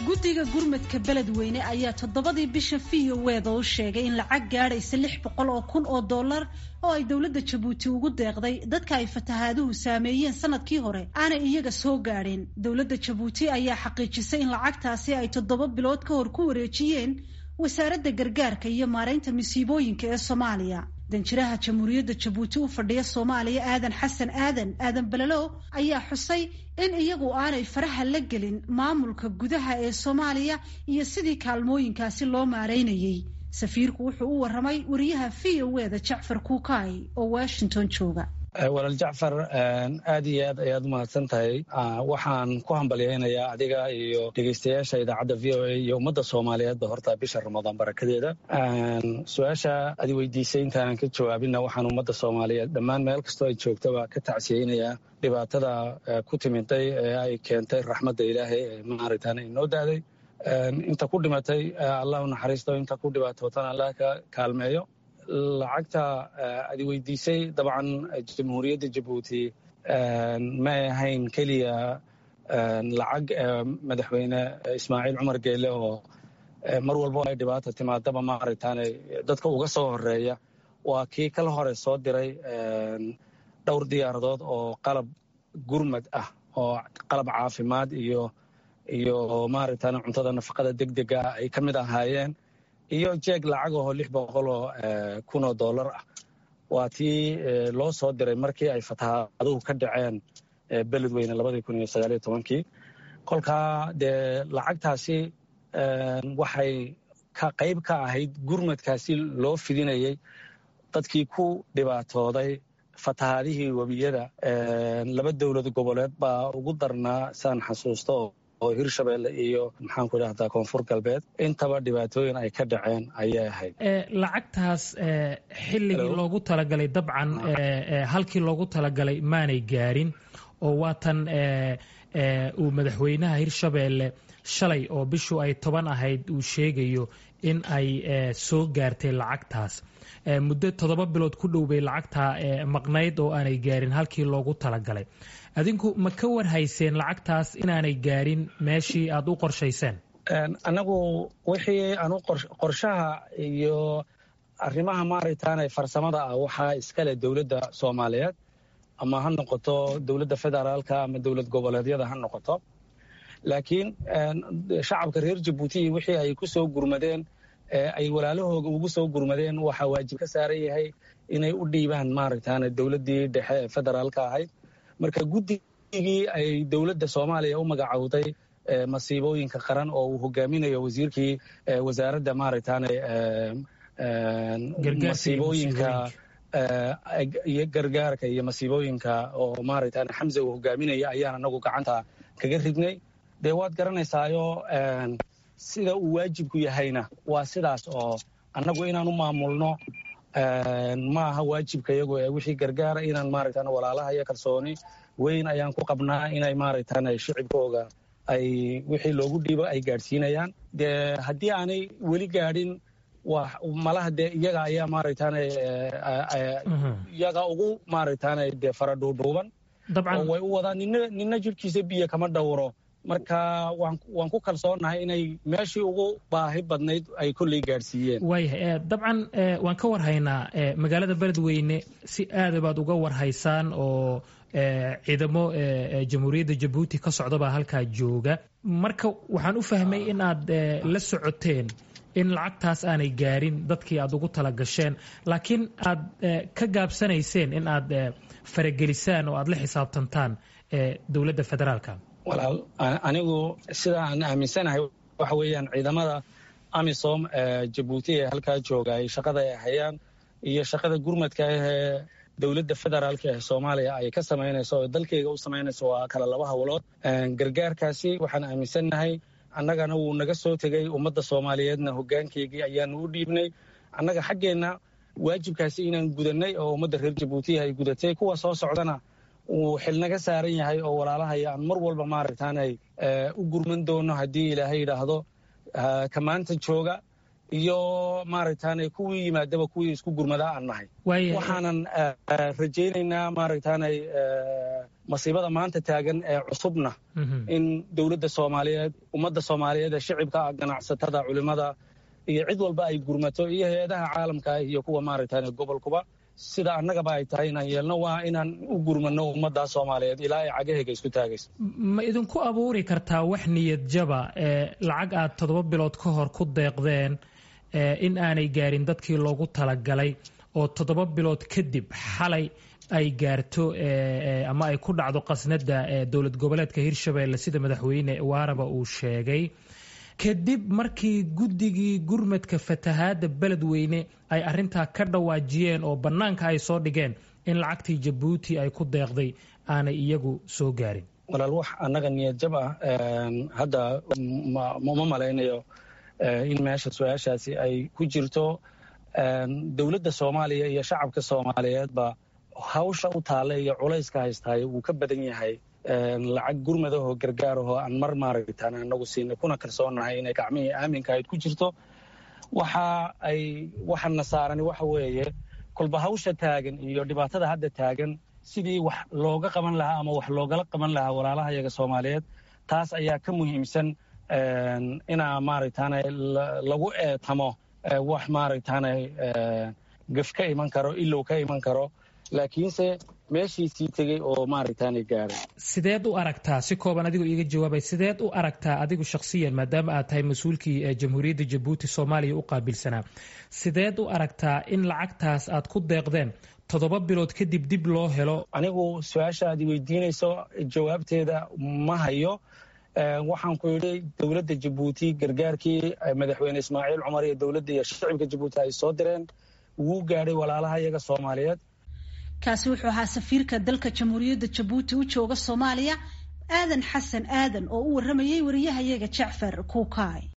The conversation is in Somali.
guddiga gurmadka beledweyne ayaa toddobadii bisha viyoweeda u sheegay in lacag gaadhaysa lix boqol oo kun oo dollar oo ay dowladda jabuuti ugu deeqday dadka ay fatahaaduhu saameeyeen sanadkii hore aanay iyaga soo gaadheen dowladda jabuuti ayaa xaqiijisay in lacagtaasi ay toddoba bilood ka hor ku wareejiyeen wasaaradda gargaarka iyo maaraynta masiibooyinka ee soomaaliya danjiraha jamhuuriyadda jabuuti u fadhiya soomaaliya aadan xasan aadan aadan balalo ayaa xusay in iyagu aanay faraha la gelin maamulka gudaha ee soomaaliya iyo sidii kaalmooyinkaasi loo maaraynayey safiirku wuxuu u waramay wariyaha v o eda jacfar kuukay oo washington jooga walaal jacfar aad iyo aad ayaad umahadsan tahay waxaan ku hambalyaynayaa adiga iyo dhegeystayaasha idaacadda v o a iyo ummadda soomaaliyeedba horta bisha ramadaan barakadeeda su-aasha ad weydiisay intaanan ka jawaabinna waxaan ummadda soomaaliyeed dhammaan meel kastoo ay joogtaba ka tacsiyeynayaa dhibaatada ku timiday ee ay keentay raxmadda ilaahay ee maaragtaan inoo daaday inta ku dhimatay allah u naxariisto inta ku dhibaatootana allah ka kaalmeeyo lacagta ad weydiisay dabcan jamhuuriyadda jabuuti ma ahayn keliya lacag madaxweyne ismaaciil cumar geele oo mar walbo ay dhibaata timaadaba maaragtaane dadka uga soo horeeya waa kii kala hore soo diray dhowr diyaaradood oo qalab gurmad ah oo qalab caafimaad iyo iyo maaragtaan cuntada nafaqada degdega ah ay ka mid ahaayeen iyo jeeg lacag ahoo lix boqol oo kun oo dollar ah waa tii loo soo diray markii ay fatahaaduhu ka dhaceen beledweyne labadii kun iyo sagaaliyo tobankii kolkaa dee lacagtaasi waxay ka qayb ka ahayd gurmadkaasi loo fidinayay dadkii ku dhibaatooday fatahaadihii webiyada laba dowlad goboleed baa ugu darnaa saan xasuusto oo hirshabelle iyo maxaan ku idhahdaa koonfur galbeed intaba dhibaatooyin ay ka dhaceen ayay ahayd lacagtaas xilligii loogu talagalay dabcan halkii loogu talagalay maanay gaarin oo waatan uu madaxweynaha hirshabelle shalay oo bishu ay toban ahayd uu sheegayo in ay soo gaartay lacagtaas muddo toddoba bilood ku dhow bay lacagtaa maqnayd oo aanay gaarin halkii loogu talagalay adinku ma ka warhayseen lacagtaas inaanay gaarin meeshii aad u qorshayseen annagu wixii anu qorshaha iyo arrimaha maaragtaane farsamada ah waxaa iskale dowladda soomaaliyeed ama ha noqoto dowladda federaalka ama dowlad goboleedyada ha noqoto laakiin shacabka reer jabuuti wixii ay ku soo gurmadeen ay walaalahooga ugu soo gurmadeen waxaa waajib ka saaran yahay inay u dhiibaan maaragtaane dowladdii dhexe ee federaalka ahayd marka guddigii ay dowladda soomaaliya u magacowday masiibooyinka qaran oo uu hogaaminayo wasiirkii wasaaradda maaragtaane masiibooyinka iyo gargaarka iyo masiibooyinka oo maaragtaane xamse uu hogaaminaya ayaan anagu gacanta kaga ridnay dee waad garanaysaayo sida uu waajibku yahayna waa sidaas oo annagu inaan u maamulno ma aha waajibka iyagu ee wixii gargaara inaan maaragtaan walaalaha iyo kalsooni weyn ayaan ku qabnaa inay maaragtaan shicibkooga ay wixii loogu dhiibo ay gaadhsiinayaan dee haddii aanay weli gaadhin malaha dee iyaga ayaa maaragtaan iyaga ugu maaragtaan dee fara dhuudhuuban oo way u wadaan nina nina jirhkiisa biyo kama dhowro marka waan ku kalsoonahay inay meeshii ugu baahi badnayd ay kolley gaadhsiiyeen waayahay dabcan waan ka warhaynaa magaalada beledweyne si aada baad uga warhaysaan oo ciidamo jamhuuriyadda jabuuti ka socdabaa halkaa jooga marka waxaan u fahmay in aad la socoteen in lacagtaas aanay gaarin dadkii aad ugu tala gasheen laakiin aad ka gaabsanayseen in aad faragelisaan oo aad la xisaabtantaan dowladda federaalka walaal anigu sida aan aaminsanahay waxa weeyaan ciidamada amisom jabuuti ee halkaa jooga ay shaqada ay hayaan iyo shaqada gurmadka ahee dowladda federaalka ee soomaaliya ay ka samaynayso oo dalkeyga u samaynayso waa kala laba howlood gargaarkaasi waxaan aaminsannahay annagana wuu naga soo tegey ummadda soomaaliyeedna hoggaankeygii ayaanu u dhiibnay annaga xaggeenna waajibkaasi inaan gudannay oo ummadda reer jabuuti ay gudatay kuwa soo socdana uu xilnaga saaran yahay oo walaalahaya aan mar walba maaragtaanay u gurman doono haddii ilaahay yidhaahdo ka maanta jooga iyo maaragtaane kuwii yimaadaba kuwii isku gurmadaa aan nahay waxaanan rajaynaynaa maaragtaanay masiibada maanta taagan ee cusubna in dowladda soomaaliyeed ummadda soomaaliyeed ee shicibka ah ganacsatada culimada iyo cid walba ay gurmato iyo hay-adaha caalamka iyo kuwa maaragtan gobolkuba sida annagaba ay tahay inaan yeelno waa inaan u gurmano ummadda soomaaliyeed ilaa ay cagahayga isku taagayso ma idinku abuuri kartaa wax niyad jaba ee lacag aad toddoba bilood ka hor ku deeqdeen in aanay gaarin dadkii loogu talagalay oo toddoba bilood kadib xalay ay gaarto ama ay ku dhacdo qasnada dowlad goboleedka hirshabelle sida madaxweyne waaraba uu sheegay kadib markii guddigii gurmadka fatahaadda beledweyne ay arintaa ka dhawaajiyeen oo bannaanka ay soo dhigeen in lacagtii jabuuti ay ku deeqday aanay iyagu soo gaarin walaal wax annaga niyad jab ah hadda uma malaynayo in meesha su-aashaasi ay ku jirto dowladda soomaaliya iyo shacabka soomaaliyeedba hawsha u taalla iyo culayska haystaayo wuu ka badan yahay lacag gurmadahoo gargaarahoo aan mar maaragtaan anagu siinay kuna kalsoonahay inay gacmihii aaminka ayd ku jirto waxa ay waxana saarani waxa weeye kolba hawsha taagan iyo dhibaatada hadda taagan sidii wax looga qaban lahaa ama wax loogala qaban lahaa walaalaha yaga soomaaliyeed taas ayaa ka muhiimsan inaa maaragtaan lagu eetamo wax maaragtaan gaf ka iman karo ilow ka iman karo laakiinse meeshiisii tegey oo maaragtaan gaaray sideed u aragtaa si kooban adigoo iiga jawaabay sideed u aragtaa adigu shakhsiyan maadaama aad tahay mas-uulkii jamhuuriyadda jabuuti soomaaliya u qaabilsanaa sideed u aragtaa in lacagtaas aad ku deeqdeen toddoba bilood kadib dib loo helo anigu su-aasha aad weydiinayso jawaabteeda ma hayo waxaan ku yidhi dowladda jabuuti gargaarkii madaxweyne ismaaciil cumar iyo dowladda iyo shicibka jabuuti ay soo direen wuu gaadhay walaalaha iyaga soomaaliyeed kaasi wuxuu ahaa safiirka dalka jamhuuriyadda jabuuti u jooga soomaaliya aadan xasan aadan oo u warramayay wariyahayaga jacfar kuukaay